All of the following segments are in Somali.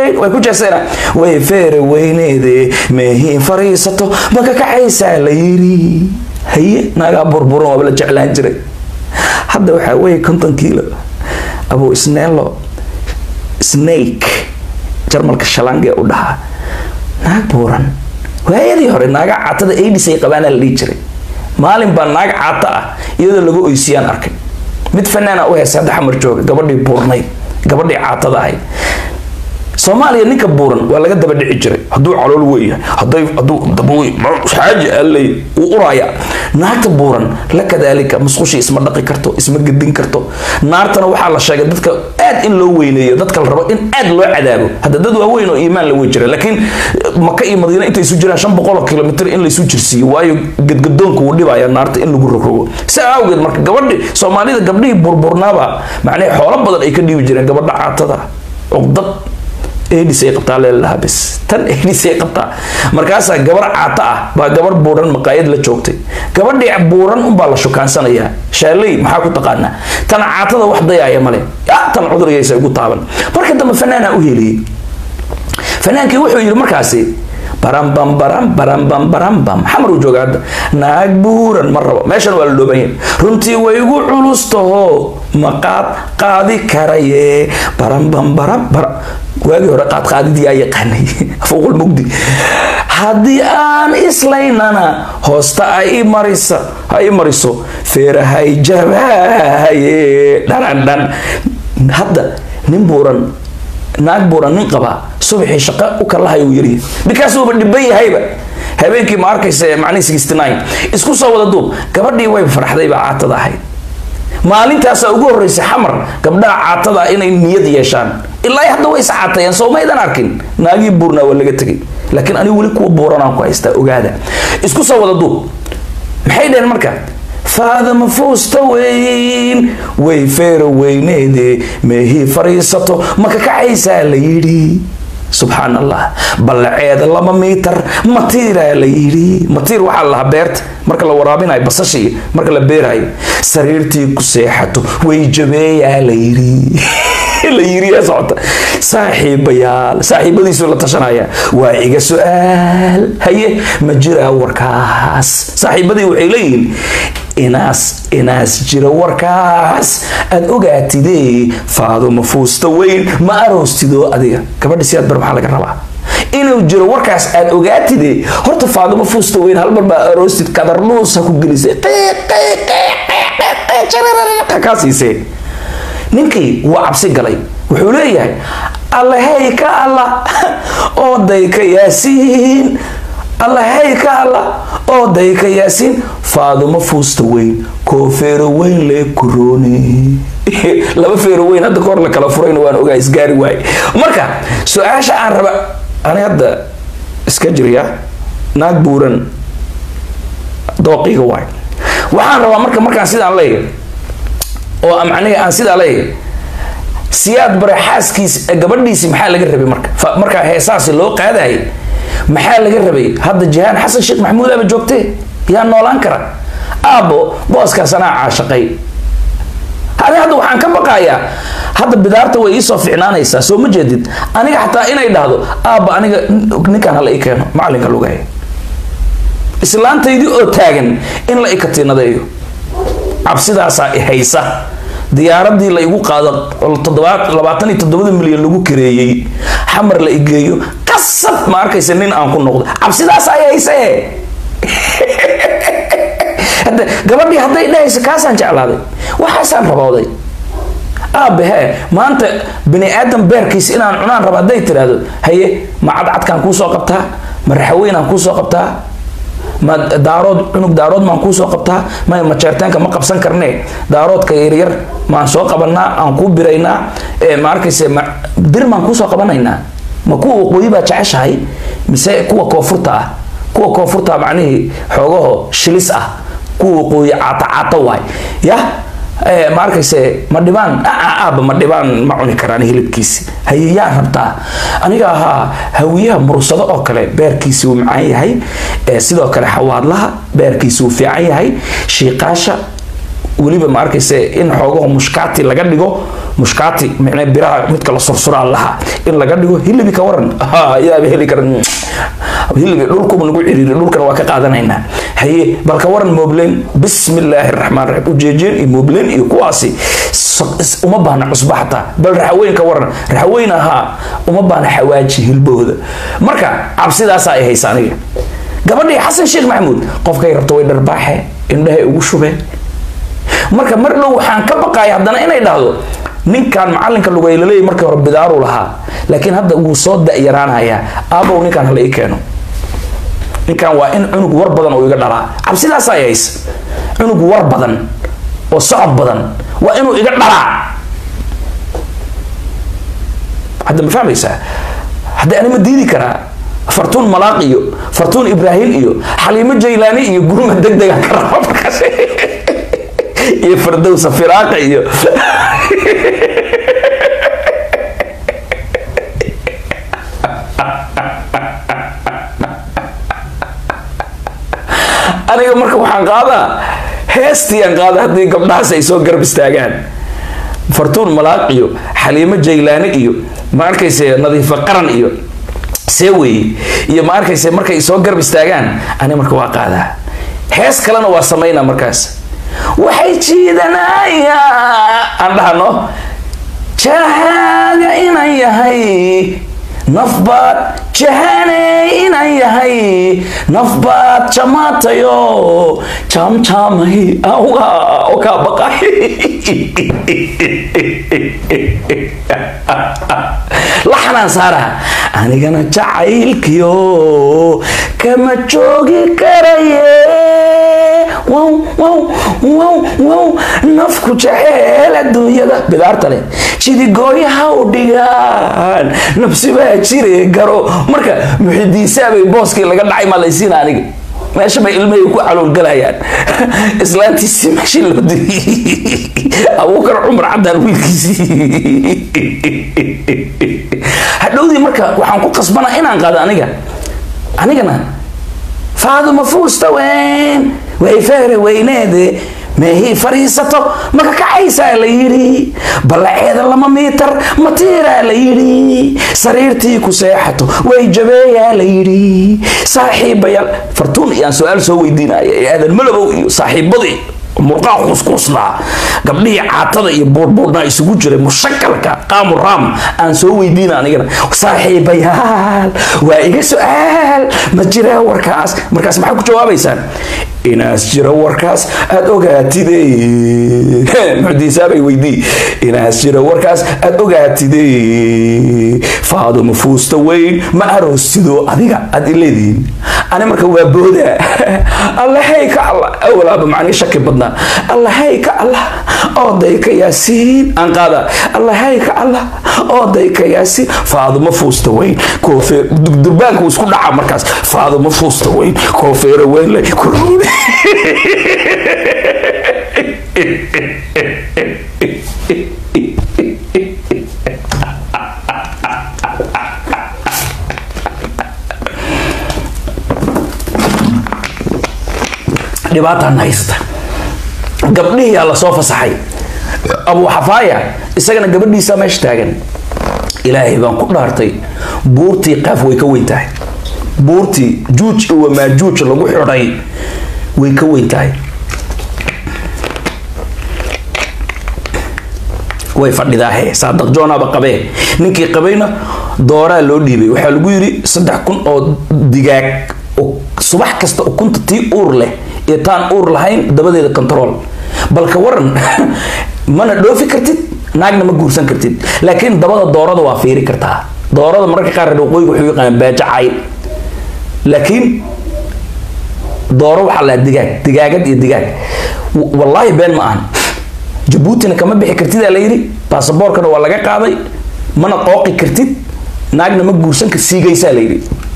buurnayd way ku jeeseen way feere weyneede meehiin fariisato ma ka kacaysaa la yiri haye naagaa burburan waaba la jeclaan jiray hadda waxaa weeye konton kiilo abu isneelo snake jarmalka shalange u dhahaa naag buuran waayadii hore naaga caatada aidis ay qabaana la dhihi jiray maalin baa naag caata ah iyadoo lagu oysiyaan arkay mid fanaana u heesa hadda xamar jooga gabadhii buurnayd gabadhii caatada ahayd soomaaliya ninka buuran waa laga daba dhici jiray hadduu calool weyahay haday hadduu dabawy xaaji alley uu uraya naagta buuran la kadaalika musqushii isma dhaqi karto isma gedin karto naartana waxaa la sheegay dadka aad in loo weyneeyo dadka la rabo in aad loo cadaabo hadda dad waaweyn oo iimaan la wey jira laakiin maka iyo madiina intay isu jiraan shan boqol oo kilomitr in laysu jirsiiyo waayo gedgadoonku wuu dhibaya naarta in lagu rogrogo si awgeed marka gabadhi soomaalida gabdhihii burburnaaba macnaha xoolo badan ay ka dhiibi jireen gabadha caatada cuqdad edis ay qabtaa leelahaa bis tan edis ay qabtaa markaasaa gabar caata ah baa gabar buuran maqaayad la joogtay gabadhii buuran unbaa la shukaansanaya shaaley maxaa ku taqaanaa tan caatada wax dayaaya male ya tan cudurigaysa ugu taaban marka dambe fanaana u heliyey fanaankii wuxuu yidhi markaasi barambam baram barambam barambam xamar uu jooga hadda naag buuran ma rabo meeshan waa la dhooban yahay runtii way igu culus taho maqaad qaadi karaye barambam baram baram waagii hore qaadqaadidii aa yaqaanay fuuqul mugdi haddii aan islaynana hoosta ay marisa ha i mariso feerahay jabaaye dhanandhan hadda nin buuran naag buuran nin qabaa subaxii shaqo u kalahay uu yariya ninkaasuuba dhiban yahayba habeenkii ma arkaysa macnii sixty nine isku soo wada duub gabadhii way farxday baa caatada ahayd maalintaasaa ugu horreysay xamar gabdhaha caatada inay niyad yeeshaan ilaa hadda way iscaatayeen soo maydan arkin naagii buurnaa waa laga tegay laakiin anigu weli kuwa buuranaan ku haystaa ogaada isku soo wada duub maxay dhaheen marka faadama foosta weyn way feera weyneede meehii fariisato ma ka kacaysaa la yidhi subxaan allah ballaceeda laba miitar matiiraa la yidhi matiir waxaa la lahaa beerta marka la waraabinayo basashii marka la beerayo sariirtii ku seexato way jabeeyaa la yidhi la yiri yaa socota saaxiibayaal saaxiibadiisu la tashanaya waa iga su-aal haye ma jiraa warkaas saaxiibadii waxay leeyihiin inaas inaas jira warkaas aad ogaatidee faaduma fuusta weyn ma aroostidoo adiga gabadha siyaad bar maxaa laga rabaa inuu jiro warkaas aad ogaatide horta faaduma fuusta weyn halmar baa aroostid kadarnuus ha ku gelisay kaa siisee ninkii wuu cabsi galay wuxuu leeyahay allahey ka alla ooday ka yaasiin allahey ka alla ooday ka yaasiin faadumo fuusta weyn koo feero weyn lee kurooni laba feero weyn hadda kahor la kala furayna waan ogaa isgaari waay marka su-aasha aan raba ani hadda iska jirya naag buuran dooqiga waay waxaan rabaa marka markaan sidaan leeyahay oo macnihi aan sidaa leeyahay siyaad bare xaaskiis gabadhiisi maxaa laga rabay marka markaa heesaasi loo qaadayay maxaa laga rabay hadda jihaan xasan sheekh maxamuud aaba joogtee yaa noolaan kara aabbo booskaas anaa caashaqay ani hadda waxaan ka baqayaa hadda bidaarta way iisoo ficnaanaysaa soo ma jeedid aniga xataa inay dhahdo aabba aniga ninkaan hala ii keeno macalinka lugaya islaantaydii oo taagan in la ikatiinadeeyo cabsidaasaa haysa diyaaradii la igu qaado labaatan iyo toddobada milyan lagu kareeyey xamar la igeeyo qasab ma arkaysa nin aan ku noqdo cabsidaasa ay hayse gabadhii hadday dhahaysa kaasaan jeclaaday waxaasaan rabooday aabe hee maanta bani aadam beerkiis inaan cunaan raba hadday tiraahdo haye ma cadcadkaan kuusoo qabtaa ma raxaweynaan kuusoo qabtaa ma daarood cunug daarood maan kuusoo qabtaa may majeerteenka ma qabsan karne daaroodka yaryar maan soo qabanaa aan kuu biraynaa ma arkayse bir maan kuusoo qabanaynaa ma kuwa waqooyi baa jeceshahay mise kuwa koonfurta ah kuwa koonfurta macnihii xoogaho shilis ah kuwa waqooyi caata caata waay ya ma arkayse ma dhibaan aaba ma dhibaan ma cuni karaan hilibkiisi haye yaa rabtaa aniga ahaa hawiyaha mursado oo kale beerkiisi wuu macaan yahay sidoo kale xawaadlaha beerkiisi wuu fiican yahay shiiqaasha weliba ma arkayse in xoogaho mushkaati laga dhigo mushkaati micne biraha midka la sursuraa lahaa in laga dhigo hilibi ka waran yaaba heli karan hilibi dhulkuba nagu ciriiri dhulkana waa ka qaadanaynaa haye bal ka waran moobleen bismillaahi raxmaan raxiim ujeejeen iyo moobleen iyo kuwaasi uma baahna cusba xataa bal raxaweyn ka waran raxaweyn ahaa uma baahna xawaaji hilbahooda marka cabsidaasa ay haysa aniga gabadhii xasan sheekh maxamuud qofkay rabto way dharbaaxe indhahay ugu shubeen marka mar dhow waxaan ka baqaya haddana inay dhahdo ninkan macalinka lugaylaleey markii hore bidaaru lahaa laakiin hadda wuu soo da-yaraanayaa aabow ninkan hala ii keeno ninkan waa in cunug war badan oo iga dhalaa cabsidaas ay haysa cunug war badan oo socod badan waa inuu iga dhalaa hadda ma fahmaysaa hadda ani ma diidi karaa fartuun malaaq iyo fartuun ibraahim iyo xaliimo jaylaani iyo gurma deg degan ka raba markaas iyo fardowsa firaaqa iyo aniga marka waxaan qaadaa heestii aan qaada haddii gabdhahaas ay soo garab istaagaan fartuun malaaq iyo xaliimo jaylaani iyo ma arkayse nadiifo qaran iyo seeweye iyo ma arkayse markay soo garab istaagaan ani marka waa qaadaa hees kalena waa samaynaa markaas waxay jiidanayaan aan dhahno jahaaga inan yahay nafbaad jahaney inan yahay nafbaad jamaatayo jaamjaamay awga oo kaa baqay laxanaan saaraha anigana jacaylkiyo kama joogi karaye wow wow wow wow nafku jeceel adduunyada bidaarta leh jidigooyaha u dhigaan nafsi baa jire garo marka muxidiisaabay booskii laga dhacay maa laysiina aniga meesha bay ilmahay ku caloolgalayaan islaantiisii meeshii loo diriyey abuukar cumar caddaan wiilkiisii hadhowdii marka waxaan ku qasbanaa inaan qaado aniga anigana faaduma fuusta weyn way feere weyneede meehii fariisato maka kacaysaa la yidhi ballaceeda lama miitar matiiraa la yidhi sariirtii ku seexato way jabeeyaa la yidhi saaxiibayaal fartuun iyaan su-aal soo weydiinaya ee aadan malabow iyo saaxiibadii murqaa kuuskuusnaa gabdhihii caatada iyo buurbuurnaa isugu jiray mushakalka qaamu raam aan soo weydiina anigana saaxiibayaal waa iga su-aal ma jiraa warkaas markaas maxaa ku jawaabaysaan inaas jira warkaas aada ogaatide mucdiisaabay weydii inaas jira warkaas aada ogaatide faaduma fuusta weyn ma aroosido adiga aad ileedihiin ani marka waa booda allahey ka allah awalaaba macnii shaki badnaa allahey ka allah ooday ka yaasiin aan qaada allahey ka allah ooday ka yaasiin faaduma fuusta weyn koofeer durbaanka isku dhaca markaas faaduma fuusta weyn koofeera weyn le kuruude dhibaataan haysta gabdhihiyaa lasoo fasaxay abu xafaaya isagana gabadhiisaa meesha taagan ilaahay baan ku dhaartay buurtii qaaf way ka weyn tahay buurtii juuj iyo maajuuj lagu xidhay way ka weyn tahay way fadhidaahe saadaq joonaaba qabee ninkii qabayna dooraa loo dhiibay waxaa lagu yidhi saddex kun oo digaag subax kasta ukunta tii uur leh iyo taan uur lahayn dabadeeda control balka waran mana dhoofi kartid naagna ma guursan kartid laakiin dabada doorada waa fiiri kartaa doorada mararka qaar reer waqooyiga wuxuu yaqaanaa baajo cayl laakiin dooro waxaa lahaa digaag digaagad iyo digaag wallaahi been ma ahan jabuutina kama bixi kartid aa la yidhi baasaboorkana waa laga qaaday mana qooqi kartid naagna ma guursan kar siigaysaa la yidhi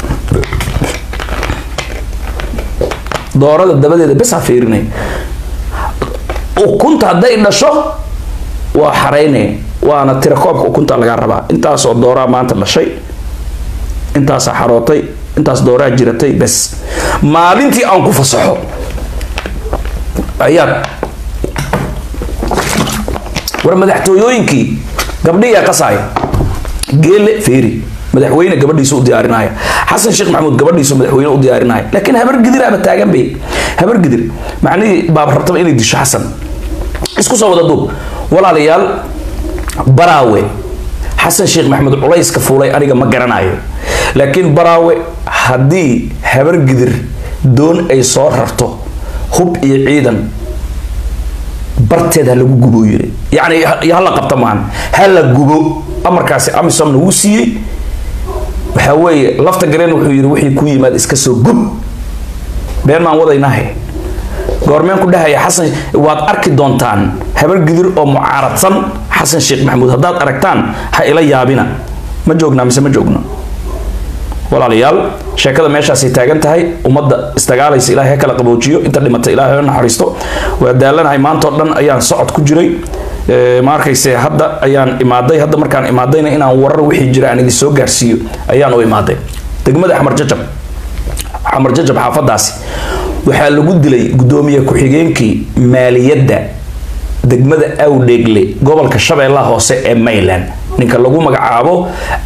doorada dabadeeda bes ha fiirinay ukunta hadday dhasho waa xaraynay waana tirakoobka ukunta laga rabaa intaasoo dooraa maanta dhashay intaasaa xarootay intaas dooraa jiratay bes maalintii aan ku fasaxo ayaad war madaxtooyooyinkii gabdhiyaa qasaaya geele feeri madaxweyne gabadhiisu u diyaarinaya xasan sheekh maxamuud gabadhiisu madaxweyne u diyaarinaya laakiin habar gidiraaba taagan bay habar gidir macnihii baaba rabtaba inay disho xasan isku soo wada duub walaalayaal baraawe xasan sheekh maxamuud culayska fuulay aniga ma garanayo laakiin baraawe haddii habar gidir doon ay soo rarto hub iyo ciidan barteed ha lagu gubo yiri yacni hala qabta maan ha la gubo amarkaasi amisomna wuu siiyey waxaa weeye lafta gareen wuxuu yidhi wixii ku yimaad iska soo gub been maan wadaynahe goormeen ku dhahaya xasan waad arki doontaan habar gidir oo mucaaradsan xasan sheekh maxamuud haddaad aragtaan ha ila yaabina ma joognaa mise ma joogno walaalayaal sheekada meeshaasay taagan tahay ummadda isdagaalaysa ilaahay ha kala qaboojiyo inta dhimata ilaahay ha naxariisto waa daalanahay maantao dhan ayaan socod ku jiray ma arkayse hadda ayaan imaaday hadda markaan imaadayna inaan warar wixii jira aan idin soo gaarsiiyo ayaan u imaaday degmada xamar jajab xamar jajab xaafadaasi waxaa lagu dilay gudoomiye ku-xigeenkii maaliyadda degmada awdheegle gobolka shabeellaha hoose ee mayland ninka lagu magacaabo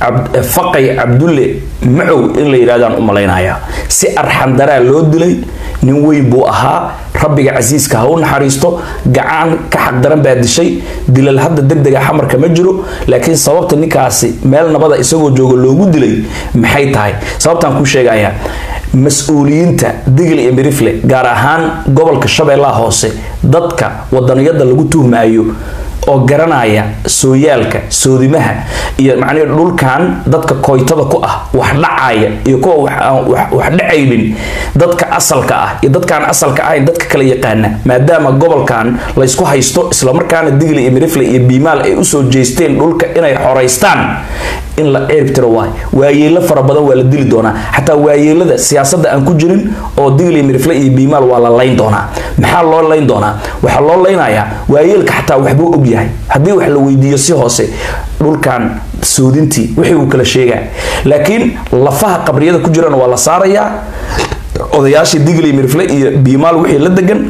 faqay cabdulle macow in la yidhahdaan u malaynaya si arxandaraa loo dilay nin weyn buu ahaa rabbiga casiiska ha u naxariisto gacan ka xaqdaran baa dishay dilal hadda degdega xamarka ma jiro laakiin sababta ninkaasi meel nabada isagoo jooga loogu dilay maxay tahay sababtaan kuu sheegayaa mas-uuliyiinta digl iyo mirifle gaar ahaan gobolka shabeellaha hoose dadka wadaniyada lagu tuhmaayo oo garanaya sooyaalka soodimaha iyo macnihi dhulkan dadka koytada ku ah wax dhacaya iyo kuwa wax dhacaynin dadka asalka ah iyo dadkaan asalka ahayn dadka kala yaqaana maadaama gobolkan laysku haysto islamarkaana digli iyo mirifle iyo biimaal ay usoo jeesteen dhulka inay xoraystaan in la ceerib tiro waay waayeelo fara badan waa la dili doonaa xataa waayeelada siyaasadda aan ku jirin oo digli mirifle iyo biimaal waa la layn doonaa maxaa loo layn doonaa waxaa loo laynayaa waayeelka xataa waxbuu og yahay haddii wax la weydiiyo si hoose dhulkan soodintii wixii uu kala sheegaa laakiin lafaha qabriyada ku jirana waa la saarayaa odayaashii digli mirifle iyo biimaal wixii la degan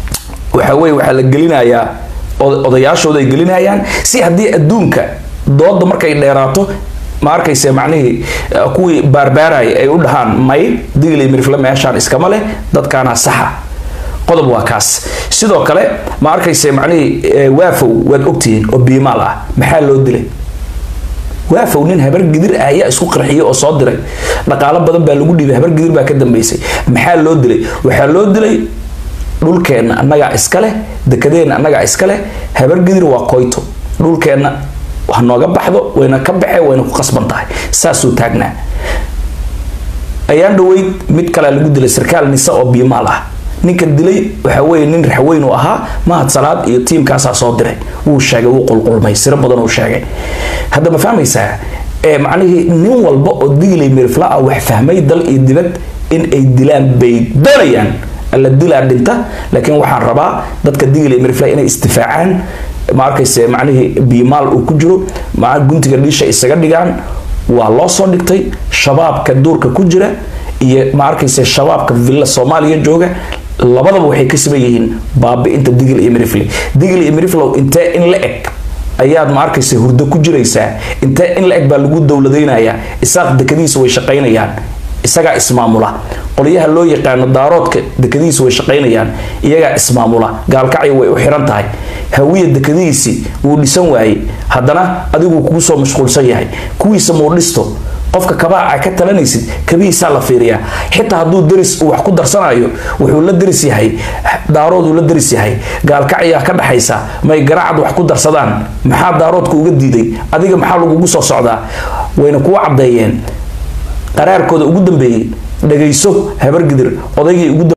waxa weye waxaa la gelinayaa odayaashooda ay gelinayaan si haddii adduunka dooda markay dheeraato ma arkayse macnihii kuwii baarbaaraya ay u dhahaan may digli mirifle meeshaan iskama leh dadkaana saxa qodob waa kaas sidoo kale ma arkayse macnihii waafow waad ogtihiin oo biimaal ah maxaa loo dilay waafow nin habar gidir ah ayaa isku qarxiyay oo soo diray dhaqaalo badan baa lagu dhiibay habar gidir baa ka dambeysay maxaa loo dilay waxaa loo dilay dhulkeenna annagaa iska leh dekadeenna annagaa iska leh habar gidir waa koyto dhulkeenna ha nooga baxdo wayna ka baxee wayna ku qasban tahay saasuu taagnaa ayaan dhaweyd mid kalea lagu dilay sarkaal nise oo biimaal ah ninka dilay waxa weye nin raxweyn u ahaa mahad salaad iyo tiimkaasaa soo diray wuu sheegay wuu qulqulmay siro badan uu sheegay hadda ma fahmaysaa ee macnihii nin walba oo diglay mirifla ah wax fahmay dal iyo dibad in ay dilaan bay doonayaan alla dilaa dhinta laakiin waxaan rabaa dadka diglay mirifla inay istifaacaan ma arkayse macnihii biimaal uu ku jiro ma guntiga dhiisha isaga dhigaan waa loo soo dhigtay shabaabka duurka ku jira iyo ma arkayse shabaabka villa soomaaliya jooga labadaba waxay ka siban yihiin baabi-inta digil iyo mirifle digil iyo miriflow intee in la eg ayaad ma arkayse hurdo ku jiraysaa intee in la eg baa lagu dowladaynayaa isaaq dekadiisa way shaqaynayaan isagaa ismaamula qolyaha loo yaqaano daaroodka dekadihiisa way shaqaynayaan iyagaa ismaamula gaalkacya way u xiran tahay hawiya dekadihiisi wuu dhisan waayey haddana adiguu kugu soo mashquulsan yahay kuwiisa muu dhisto qofka kabaaca ka talanaysid kabihiisaa la fiiriyaa xitaa hadduu daris uu wax ku darsanayo wuxuu la daris yahay daarooduu la daris yahay gaalkacyaa ka dhaxaysa may garacad wax ku darsadaan maxaa daaroodka uga diiday adiga maxaa lagugu soo socdaa wayna kuwa caddeeyeen qaraarkooda ugu dambeeyey dhagayso habargidir odaygii ugu